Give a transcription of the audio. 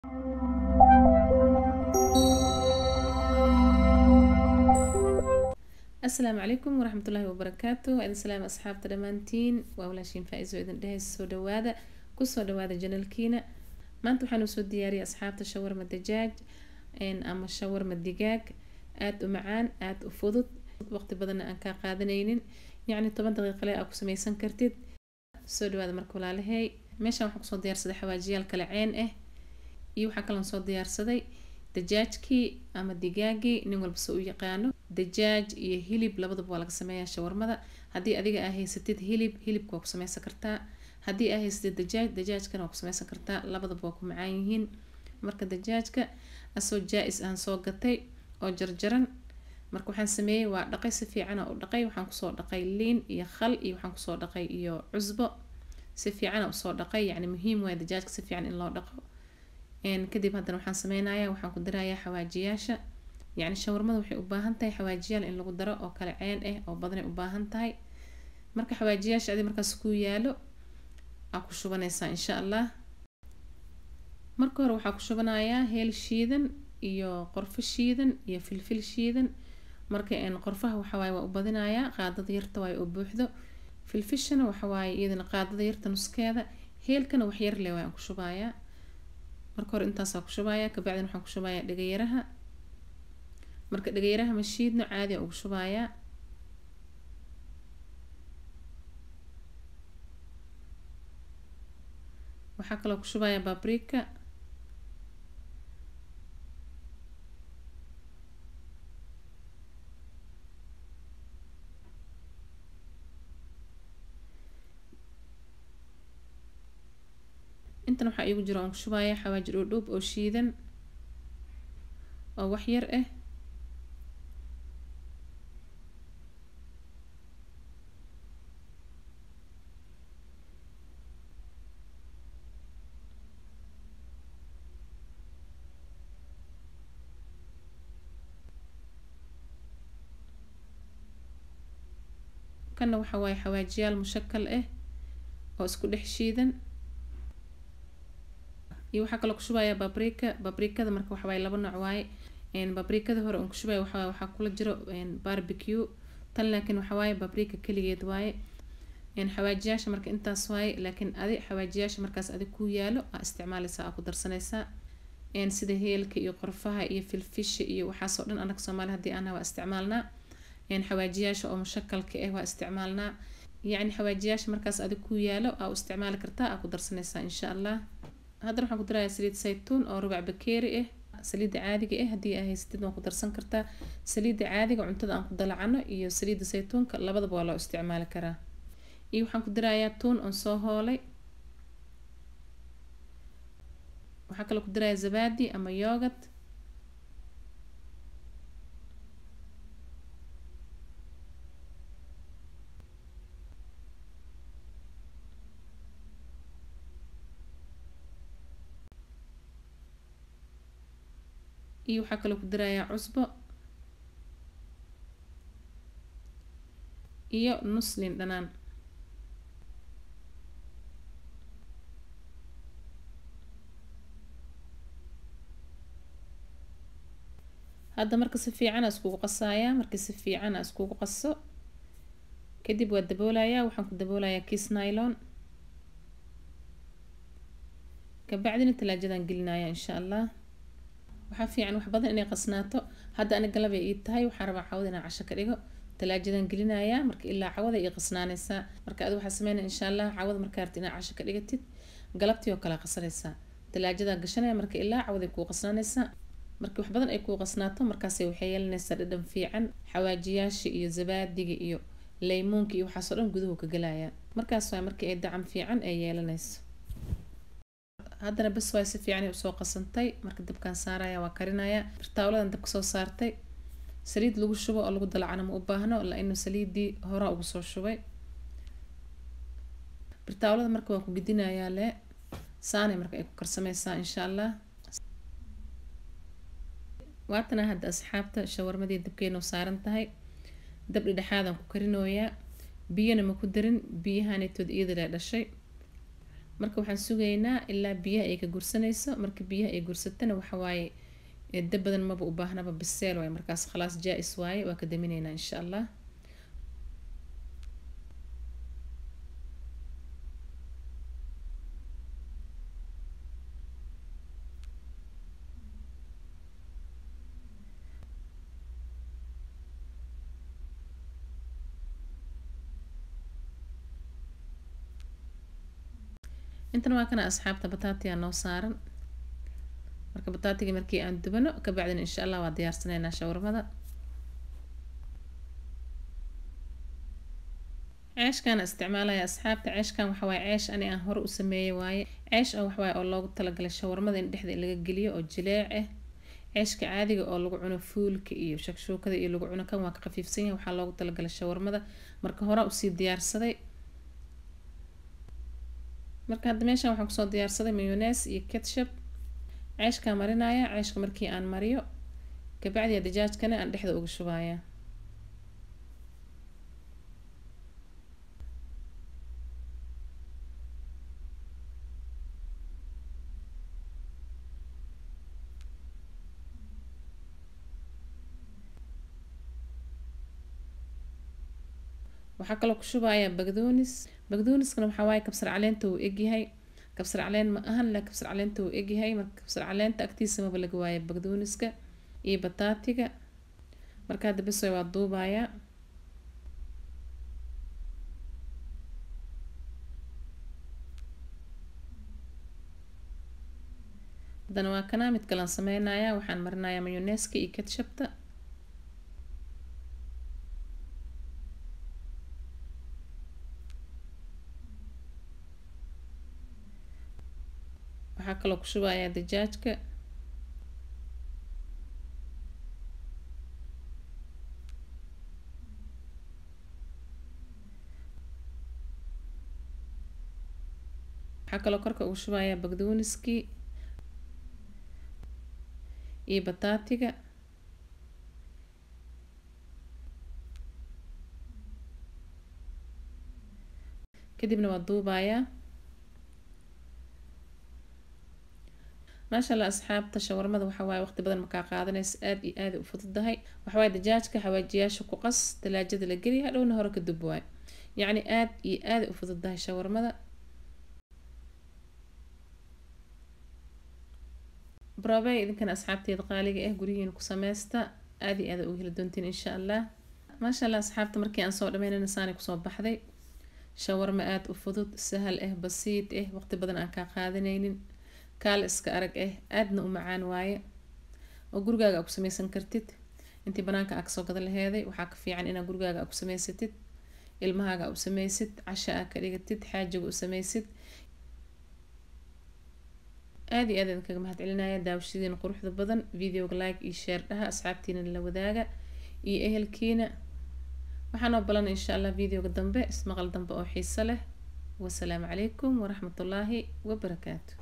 asalaamu calaykum waraxmatullaahi wabarakaatu waa idin salaam asxaabta dhammaantiin waa walaashiin faa-iso idin dhehaysa soo dhawaada kusoo dhawaada janalkiina maanta waxaan usoo diyaariyay asxaabta shawarma dajaaj ama shawarma digaag aada u macaan aada u fudud waqti badanna aan kaa qaadanaynin yacni toban daqiiqale aa ku sameysan kartid soo dhawaada marka walaalahey meeshaan waxaan kusoo diyaarsaday xawaajiyaal kale ceen ah iyo waxaa kaloon soo diyaarsaday dajaajkii ama digaagii nin walba se u yaqaano dajaaj iyo hilib labadaba waa laga sameeyaa shawarmada haddii adiga aa haysatid hilib hilibka waa ku sameysan kartaa haddii aa haysatid dajaaj dajaajkana waa ku sameysan kartaa labadaba waa ku macaan yihiin marka dajaajka asoo jaa-is aan soo gatay oo jarjaran marka waxaan sameeyey waa dhaqay si fiicana u dhaqay waxaan kusoo dhaqay liin iyo khal iyo waxaan kusoo dhaqay iyo cusbo si fiicana usoo dhaqay yacni muhiim waay dajaajka si fiican in loo dhaqo kadib haddana waxaan sameynayaa waxaan ku darayaa xawaajiyaasha yacni shawarmada waxay u baahan tahay xawaajiyaal in lagu daro oo kale ceen ah oo badanay u baahan tahay marka xawaajiyaasha adi markaas ku yaalo aa ku shubanaysaa insha allah marka hore waxaa ku shubanayaa heel shiidan iyo qorfo shiidan iyo filfil shiidan marka qorfaha waxawaaye waa u badinayaa qaadada yarta waaye oo buuxdo filfishana waxawaaye iyadana qaadada yarta nuskeeda heelkana wax yar leh waan ku shubayaa marka hore intaasaa ku shubayaa kabacdin waxaan ku shubayaa dhegayaraha marka dhegayaraha mashiidno caadi ugu shubayaa waxaa kaloo ku shubayaa babrika intan waxaa iigu jiro aan ku shubaaya xawaaji dhoodhoob oo shiidan oo wax yar ah kanna waxaa waaye xawaajiyaal mushakal ah oo isku dhex shiidan iyo waxaa kaloo kushubayaa babrika babrikada marka waxawaaye laba nooc waaye babrikada hore on kushubaya waxaa waxaa kula jiro barbecue tan laakiin waxawaaye babrika keligeed waaye xawaajiyaasha marka intaas waaye laakiin adi xawaajiyaasha markaas adi ku yaalo aa isticmaaleysaa aa ku darsanaysaa sida heelka iyo qorfaha iyo filfisha iyo waxaasoo dhan anaga soomaali hadii ana waa isticmaalnaa xawaajiyaasha oo mushakalka ah waa isticmaalnaa yacni xawaajiyaasha markaas adi ku yaalo aa u isticmaali kartaa aa ku darsanaysaa insha allah haddana waxaan ku darayaa saliid saytuun oo rubac bakeeri ah saliidda caadiga ah haddii aa haysatid waan ku darsan kartaa saliidda caadiga cuntada aan ku dalacano iyo saliidda saytuunka labadaba waa loo isticmaali karaa iyo waxaan ku darayaa tuun oon soo hoolay waxaa kaloo ku darayaa zabaadi ama yoogad iyo waxaa kaloo ku darayaa cusbo iyo nuslin dhanaan hadda marka si fiican aa iskugu qasayaa markii si fiican aa iskugu qaso kadib waa daboolayaa waxaan ku daboolayaa kiis nylon kabacdina talaajadan gelinaya insha allah waxaa fiican wax badan inay qasnaato hadda ani galabay ii tahay waxaan rabaa cawada inaan casho ka dhigo talaajadan gelinayaa marka ilaa cawada ii qasnaanaysaa marka adi waxaa sameynaya insha allah cawada markaa rabti inaad casho ka dhigatid galabtii oo kale qasanaysaa talaajadaa gashanaya marka ilaa cawaday kuu qasnaanaysaa marka wax badan ay kuu qasnaato markaasay waxay yeelanaysaa dhadhan fiican xawaajiyaasha iyo zabaadiga iyo leymuunka iyo waxaasoo dhan guduhu ka gelaya markaas waa markii ay dacam fiican ay yeelanayso haddana bas waay si fiican usoo qasantay marka dabkaan saaraya waa karinaya birtaawladan dabka soo saartay saliid lagu shubo oo lagu dalacana ma u baahno la-inu saliidii hora ugu soo shubay birtaawlada marka waan ku gidinayaa le saanay marka ay ku karsameysaa insha allah waatana hadda asxaabta shawarmadii dabkeenu saaran tahay dab dhidhexaadaan ku karinooyaa biyana ma ku darin biyahanetood iyada lee dhashay marka waxaan sugaynaa ilaa biyaha ay ka gursanayso marka biyaha ay gursatana waxawaaye dab badan maba u baahnaba biseel waaye markaas khalaas jaa-is waaye waa ka daminaynaa insha allah intan waa kana asxaabta bataatiyaa noo saaran marka bataatiga markii aan dubano kabacdina insha allah waa diyaarsanaynaa shawarmada ceeshkaana isticmaalaya asxaabta ceeshkan waxawaaye ceesh ani aan hore u sameeyey waaye ceesh oo waxawaaye oo loogu talagalay shawarmada in dhexda laga geliyo oo jileec ah ceeshka caadiga oo lagu cuno fuulka iyo shakshuukada iyo lagu cuno kan waa ka khafiifsan yahay waxaa loogu talagalay shawarmada marka hore usii diyaarsaday marka hadda meeshan waxaan kusoo diyaarsaday mayones iyo ketchup ceeshkaa marinaya ceeshka markii aan mariyo kabacdiya dajaajkana aan dhexda uga shubaya waxaa kaloo ku shubayaa bagdoonis bagdooniskana waxaa waaye kabsar caleenta uu egyahay kabsar caleen ma ahan la kabsar caleenta uu egyahay marka kabsar caleenta agtiisa maba laga waaya bagdooniska iyo bataatiga marka hadda bes waa duubayaa haddana waa kanaa mid kalan sameynaya waxaan marinayaa mayoneska iyo ketshupta waxaa kaloo ku shubayaa dajaajka waxaa kaloo korka ugu shubayaa bagdooniskii iyo bataatiga kadibna waa duubayaa maasha allah asxaabta shawarmada waxa waaye waqti badan makaa qaadanaysa aada iyo aada u fududahay waxawaaye dajaajka xawaajiyaasha ku qas talaajada la geliya hadhowna hore ka dub waayo yacni aada iyo aada u fududahay shawarmada brobey idinkana asxaabteeda qaaliga ah gurihiina ku sameysta aada iyo aada uga heli doontiin insha allah maasha allah asxaabta markii aan soo dhameynayna saani kusoo baxday shawarma aada u fudud sahal ah basiid ah waqti badan aan kaa qaadanaynin kaal iska arag ah aadna u macaan waaye oo gurigaaga aa ku sameysan kartid intii banaanka aa kasoo gada laheeday waxaa ka fiican inaa gurigaaga aa ku sameysatid ilmahaaga aa u sameysid casha aa ka dhigatid xaajiga u sameysid aada iyo aad idin kaga mahad celinaya daawashadiina quruxda badan videoga like iyo share dhaha asxaabtiina la wadaaga iyo ehelkiina waxaanoo balan insha allah videoga dambe ismaqal dambe oo xiiso leh wasalaamu calaykum waraxmatullaahi wabarakaatu